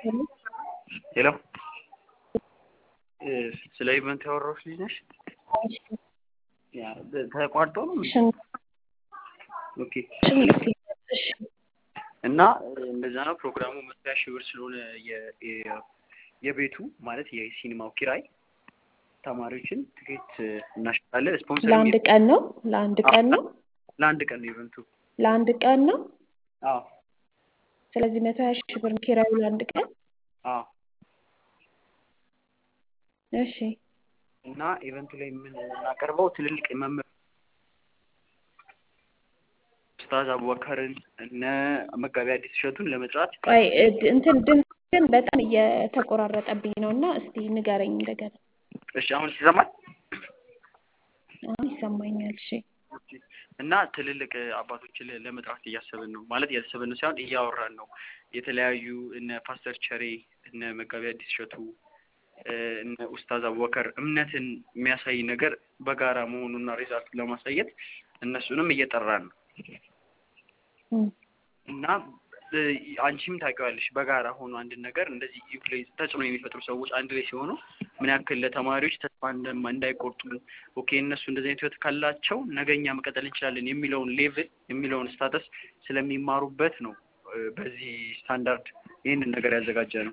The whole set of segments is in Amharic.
ሄሎ ስለ ኢቨንት ያወራሁሽ ልጅ ነሽ? ያ ተቋርጦ ነው? ኦኬ እና እንደዛ ነው ፕሮግራሙ መስሪያ ሺህ ብር ስለሆነ የቤቱ ማለት የሲኒማው ኪራይ ተማሪዎችን ትኬት እናሸጣለን። ስፖንሰር ለአንድ ቀን ነው ለአንድ ቀን ነው ለአንድ ቀን ነው ኢቨንቱ። ለአንድ ቀን ነው። አዎ ስለዚህ መቶ ሀያ ሺህ ብር ኪራዩ ለአንድ ቀን። አዎ እሺ እና ኢቨንቱ ላይ የምናቀርበው ትልልቅ መምህር ኡስታዝ አቡበከርን እነ መጋቢ አዲስ እሸቱን ለመጥራት ቆይ እንትን ድምፅ ግን በጣም እየተቆራረጠብኝ ነው እና እስቲ ንገረኝ እንደገና። እሺ አሁን ይሰማል? አሁን ይሰማኛል። እሺ እና ትልልቅ አባቶችን ለመጥራት እያሰብን ነው ማለት እያሰብን ነው ሳይሆን እያወራን ነው። የተለያዩ እነ ፓስተር ቸሬ እነ መጋቢ አዲስ እሸቱ እነ ኡስታዝ አቡበከር እምነትን የሚያሳይ ነገር በጋራ መሆኑና ሪዛልት ለማሳየት እነሱንም እየጠራን ነው እና አንቺም ታውቂዋለሽ በጋራ ሆኖ አንድን ነገር እንደዚህ ኢንፍሉዌንስ ተጽዕኖ የሚፈጥሩ ሰዎች አንድ ላይ ሲሆኑ ምን ያክል ለተማሪዎች ተስፋ እንዳይቆርጡ ኦኬ እነሱ እንደዚህ አይነት ህይወት ካላቸው ነገኛ መቀጠል እንችላለን የሚለውን ሌቭል የሚለውን ስታተስ ስለሚማሩበት ነው በዚህ ስታንዳርድ ይህንን ነገር ያዘጋጀ ነው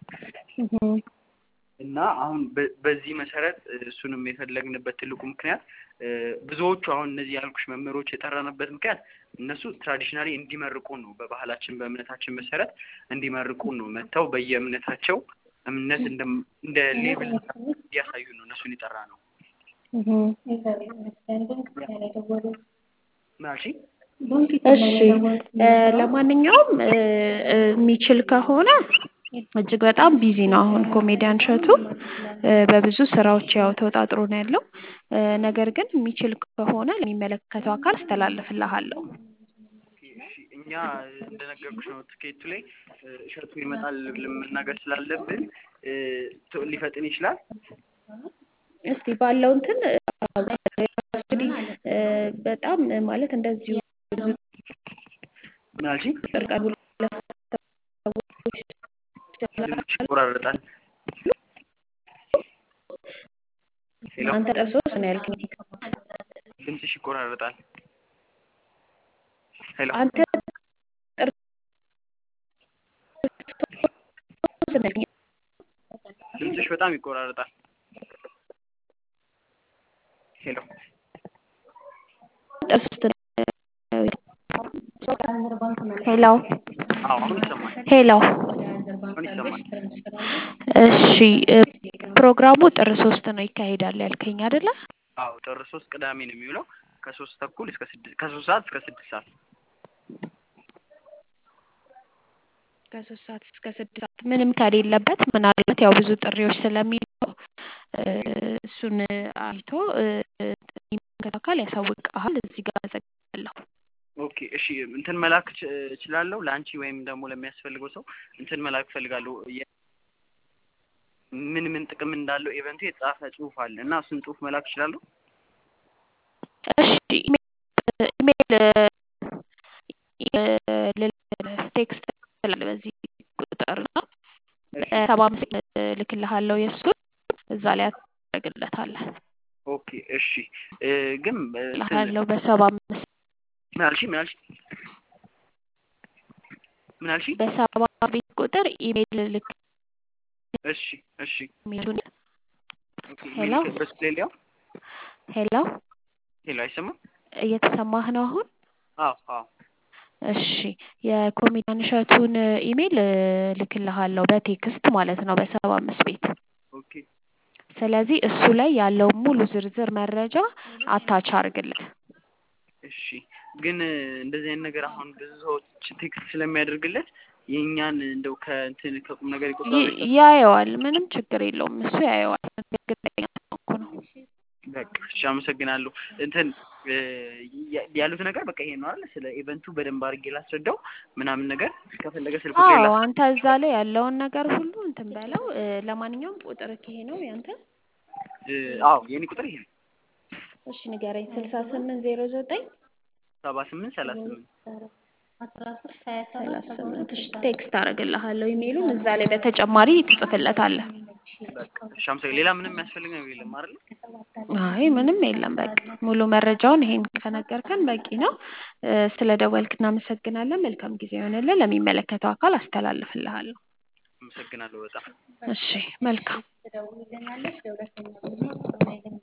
እና አሁን በዚህ መሰረት እሱንም የፈለግንበት ትልቁ ምክንያት ብዙዎቹ አሁን እነዚህ ያልኩሽ መምህሮች የጠራንበት ምክንያት እነሱ ትራዲሽናሊ እንዲመርቁን ነው። በባህላችን በእምነታችን መሰረት እንዲመርቁን ነው። መጥተው በየእምነታቸው እምነት እንደ ሌብል እንዲያሳዩ ነው እነሱን የጠራ ነው። ምናልሽ? እሺ ለማንኛውም የሚችል ከሆነ እጅግ በጣም ቢዚ ነው። አሁን ኮሜዲያን እሸቱ በብዙ ስራዎች ያው ተወጣጥሮ ነው ያለው። ነገር ግን የሚችል ከሆነ ለሚመለከተው አካል አስተላልፍልሃለሁ። እኛ እንደነገርኩሽ ነው ትኬቱ ላይ እሸቱ ይመጣል ብለን መናገር ስላለብን ሊፈጥን ይችላል። እስቲ ባለው እንትን እንግዲህ በጣም ማለት እንደዚሁ ምን አልሽኝ? ድምፅሽ ይቆራረጣል። አንተ ጠርሶስ ነው ያልከኝ። ድምፅሽ ይቆራረጣል። ሄሎ አንተ ድምፅሽ በጣም ይቆራረጣል። ሄሎ ሄሎ አሁን ይሰማል። ሄሎ አሁን ይሰማል። እሺ ፕሮግራሙ ጥር ሶስት ነው ይካሄዳል ያልከኝ አይደለ? አዎ ጥር ሶስት ቅዳሜ ነው የሚውለው ከሶስት ተኩል እስከ ስድስት ከሶስት ሰዓት እስከ ስድስት ሰዓት ከሶስት ሰዓት እስከ ስድስት ሰዓት ምንም ከሌለበት ምናልባት ያው ብዙ ጥሪዎች ስለሚለው እሱን አይቶ የሚመለከተው አካል ያሳውቅሃል። እዚህ ጋር አዘጋለሁ። ኦኬ እሺ እንትን መላክ እችላለሁ ለአንቺ ወይም ደግሞ ለሚያስፈልገው ሰው እንትን መላክ እፈልጋለሁ። ምን ምን ጥቅም እንዳለው ኢቨንቱ የተጻፈ ጽሁፍ አለ እና እሱን ጽሁፍ መላክ እችላለሁ። እሺ ኢሜል ቴክስት ስላለ በዚህ ቁጥር ነው ሰባ አምስት ልክልሃለሁ የእሱን እዛ ላይ ያደርግለታለህ። ኦኬ እሺ ግን ልክልሃለሁ በሰባ አምስት ምን አልሽ? ምን አልሽ? ምን አልሽ? በሰባ ቤት ቁጥር ኢሜል ልክ እሺ እሺ ኢሜሉን ኦኬ ሄሎ በስሌሊያው ሄሎ ሄሎ አይሰማም? እየተሰማህ ነው አሁን? አዎ አዎ እሺ የኮሜዲያን እሸቱን ኢሜል ልክልሃለሁ በቴክስት ማለት ነው በሰባ አምስት ቤት ኦኬ ስለዚህ እሱ ላይ ያለውን ሙሉ ዝርዝር መረጃ አታች አድርግለት። እሺ ግን እንደዚህ አይነት ነገር አሁን ብዙ ሰዎች ቴክስት ስለሚያደርግለት የእኛን እንደው ከእንትን ከቁም ነገር ይቆጥራል። ያየዋል። ምንም ችግር የለውም። እሱ ያየዋል። እርግጠኛ እኮ ነው። በቃ እሺ፣ አመሰግናለሁ። እንትን ያሉት ነገር በቃ ይሄ ነው አይደል? ስለ ኢቨንቱ በደንብ አድርጌ ላስረዳው ምናምን ነገር ከፈለገ ስልክ ቁጥር አዎ፣ አንተ እዛ ላይ ያለውን ነገር ሁሉ እንትን በለው። ለማንኛውም ቁጥር ይሄ ነው ያንተ? አዎ፣ የኔ ቁጥር ይሄ ነው። እሺ ንገረኝ። ስልሳ ስምንት ዜሮ ዘጠኝ ሰባ ስምንት ሰላሳ ስምንት ሰላሳ ስምንት እሺ ቴክስት አደርግልሃለሁ ኢሜሉን እዛ ላይ በተጨማሪ ትጽፍለታለህ በቃ እሺ አመሰግናለሁ። ሌላ ምንም የሚያስፈልግ ነገር የለም አይደል? አይ ምንም የለም በቃ ሙሉ መረጃውን ይሄን ከነገርከን በቂ ነው ስለ ደወልክ እናመሰግናለን መልካም ጊዜ ይሆንልን ለሚመለከተው አካል አስተላልፍልሃለሁ አመሰግናለሁ በጣም እሺ መልካም